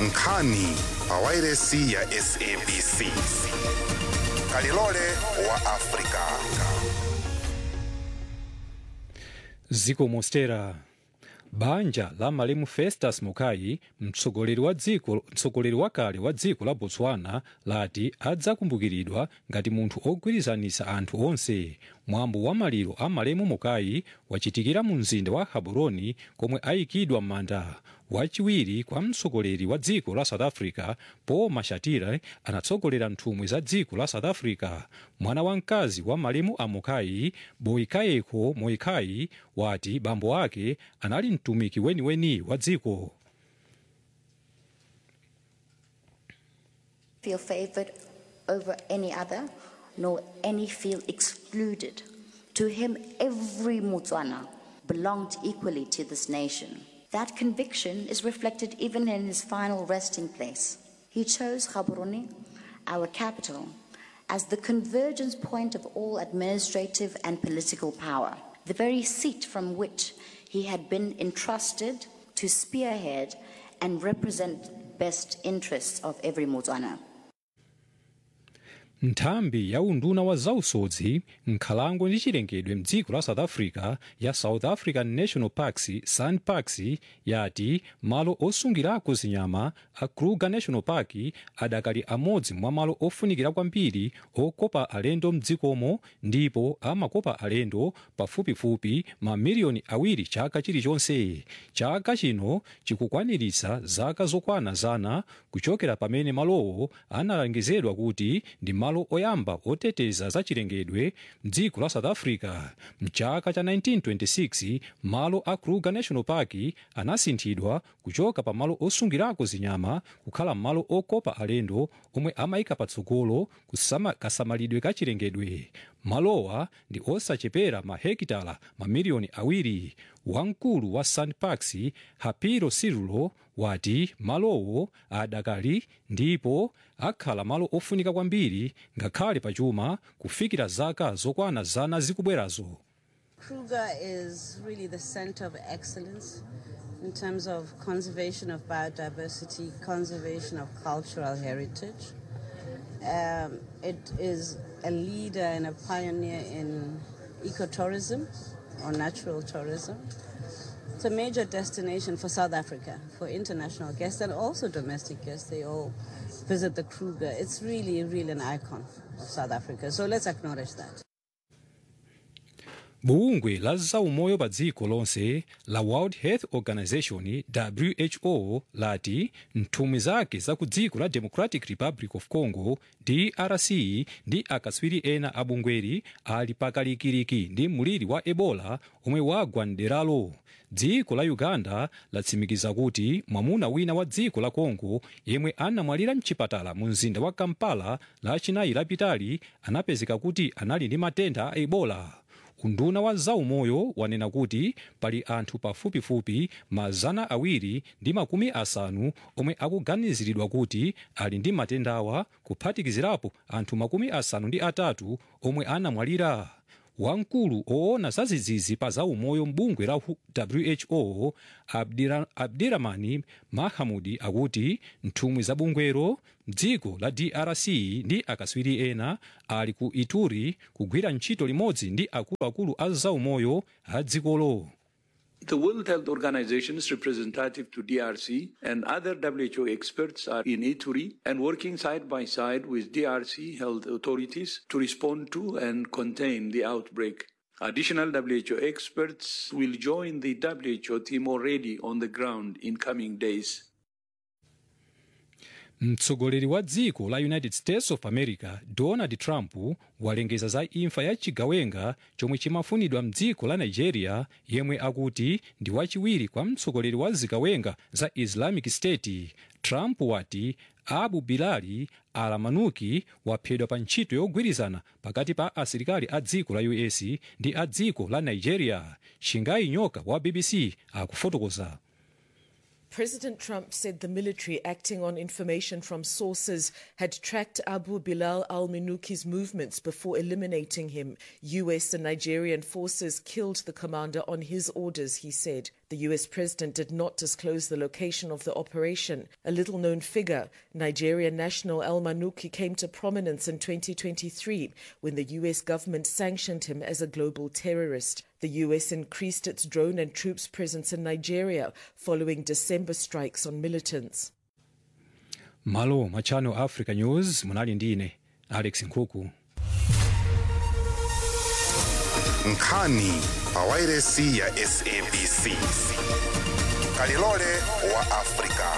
nkhani pa wairesi ya sabc kalilole wa afrika ziko mostera banja la malemu festus mokai mtsogoleri wa dziko mtsogoleri wakale wa dziko la botswana lati adzakumbukiridwa ngati munthu ogwirizanisa anthu onse mwambo wa maliro a malemu mokai wachitikira mu mzinda wa gaborone komwe ayikidwa m'manda wachiwiri kwa mtsogoleri wa dziko la south africa paul mashatile anatsogolera nthumwi za dziko la south africa mwana wamkazi wa malemu a mokai boikayeko moikai wati bambo ake anali mtumiki weniweni wa dziko feel favored over any other, nor any feel excluded. To him, every Mutswana belonged equally to this nation. That conviction is reflected even in his final resting place. He chose Gaborone, our capital, as the convergence point of all administrative and political power, the very seat from which he had been entrusted to spearhead and represent best interests of every Mutswana. nthambi ya unduna wa zausodzi nkhalango ndi chilengedwe mdziko la south africa ya south african national parks sanparks yati malo osungirako zinyama a kruger national park adakali amodzi mwa malo ofunikira kwambiri okopa alendo mdzikomo ndipo amakopa alendo pafupifupi mamiliyoni awiri chaka chilichonse chaka chino chikukwaniritsa zaka zokwana zana kuchokera pamene malowo analengezedwa kuti ndi malo oyamba oteteza za chilengedwe mdziko la south africa mchaka cha 1926 malo a kruger national park anasinthidwa kuchoka pa malo osungirako zinyama kukhala malo okopa alendo omwe amayika patsogolo kusama- kasamalidwe ka chilengedwe malowa ndi osachepera mahekitala mamiliyoni awiri wamkulu wa sanparks hapiro sirulo wati malowo adakali ndipo akhala malo ofunika kwambiri ngakhale pachuma kufikira zaka zokwana zana zikubwerazo Kruger is really the center of excellence in terms of conservation of biodiversity, conservation of cultural heritage. Um, it is a leader and a pioneer in ecotourism or natural tourism. It's a major destination for South Africa, for international guests and also domestic guests. They all visit the Kruger. It's really, really an icon of South Africa. So let's acknowledge that. bungwe la zaumoyo pa dziko lonse la world health organization who lati nthumwi zake za ku dziko la democratic republic of congo drc ndi akatswiri ena a bungweri ali pakalikiliki ndi mliri wa ebola omwe wagwa mderalo dziko la uganda latsimikiza kuti mwamuna wina wa dziko la congo yemwe anamwalira mchipatala mu mzinda wa kampala lachinayi lapitali anapezeka kuti anali ndi matenda a ebola unduna wa zaumoyo wanena kuti pali anthu pafupifupi mazana awiri ndi makumi asanu omwe akuganiziridwa kuti ali ndi matendawa kuphatikizirapo anthu makumi asanu ndi atatu omwe anamwalira wamkulu oona zazizizi pa zaumoyo mbungwe la who Abdira- abdiramani mahamudi akuti nthumwi za bungwero mdziko la drc ndi akatswiri ena ali ku ituri kugwira ntchito limodzi ndi akuluakulu a zaumoyo a dzikolo The World Health Organization's representative to DRC and other WHO experts are in Ituri and working side by side with DRC health authorities to respond to and contain the outbreak. Additional WHO experts will join the WHO team already on the ground in coming days. mtsogoleri wa dziko la united states of america donald trump walengeza za imfa ya chigawenga chomwe chimafunidwa mdziko la nigeria yemwe akuti ndi wachiwiri kwa mtsogoleri wa zigawenga za islamic state trump wati abu bilali alamanuki waphedwa pa ntchito yogwirizana pakati pa asilikali a dziko la us ndi a dziko la nigeria shingai nyoka wa bbc akufotokoza President Trump said the military, acting on information from sources, had tracked Abu Bilal al Minuki's movements before eliminating him. US and Nigerian forces killed the commander on his orders, he said. The US president did not disclose the location of the operation. A little known figure, Nigerian national Al Manuki, came to prominence in 2023 when the US government sanctioned him as a global terrorist. The US increased its drone and troops presence in Nigeria following December strikes on militants. malo mwa channel africa news munali ndine alex nkhuku nkhani pawairesi ya sabc kalilole wa afrika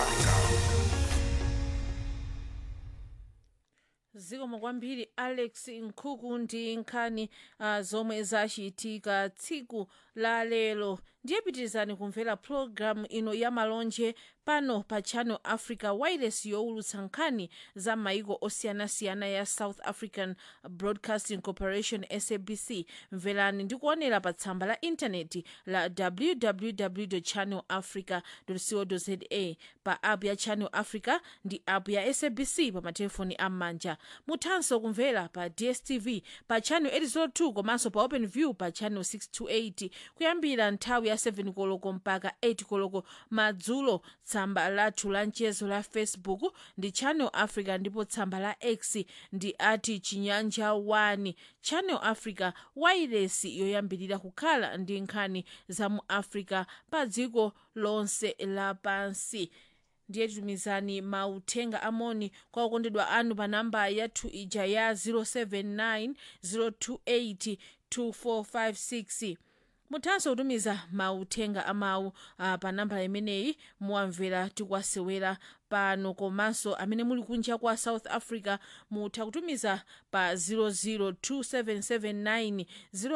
zikomo kwambiri alex nkhuku ndi nkhani uh, zomwe zachitika tsiku la lero ndiye pitirizani kumvera pologalamu ino ya malonje pano pa channel africa wireless yowulutsa nkhani za maiko osiyanasiyana ya south african broadcasting corporation sabc mverani ndi kuonera pa tsamba la intaneti la www channel africa co za pa app ya channel africa ndi app ya sabc pa matelefoni am'manja muthanso kumvera pa dstv pa channel 802 komanso pa open view pa channel 628 kuyambira nthawi ya 7 koloko mpaka 8 koloko madzulo tsamba lathu la mchezo la facebook ndi channel africa ndipo tsamba la x ndi ati chinyanja 1 channel africa wireless yoyambirira kukhala ndi nkhani za mu africa pa dziko lonse lapansi ndiye titumizani mauthenga amoni kwa okondedwa anu pa namba yathu ija ya 079 028 2456 muthanso kutumiza mauthenga amawu uh, pa namba imeneyi muwamvera tikwasewera pano komanso amene muli kunja kwa south africa mutha kutumiza pa 002779028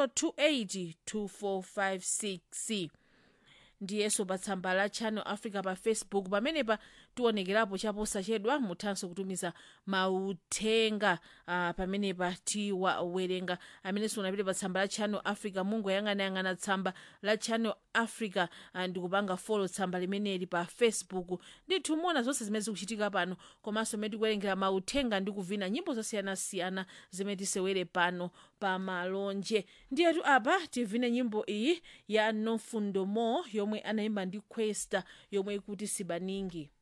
2456 ndiyenso pa tsamba la channel africa pa facebook pamenepa tionekerapo chaposachedwa muthanso kutumiza mauthenga uh, pamenepa tiwawerenga amenenso unapita pa tsamba la channel africa mungoyang'anayang'ana tsamba la channel africa uh, ndikupanga folo tsamba limeneli pa facebook ndithu muona zonse zimene zikuchitika pano komanso mmene tikuwerengera mauthenga ndi kuvina nyimbo zosiyanasiyana zimene tisewere pano pa malonje ndiyetu apa tivine nyimbo iyi ya nofundo mo yomwe anayimba ndi questa yomwe ikuti sibaningi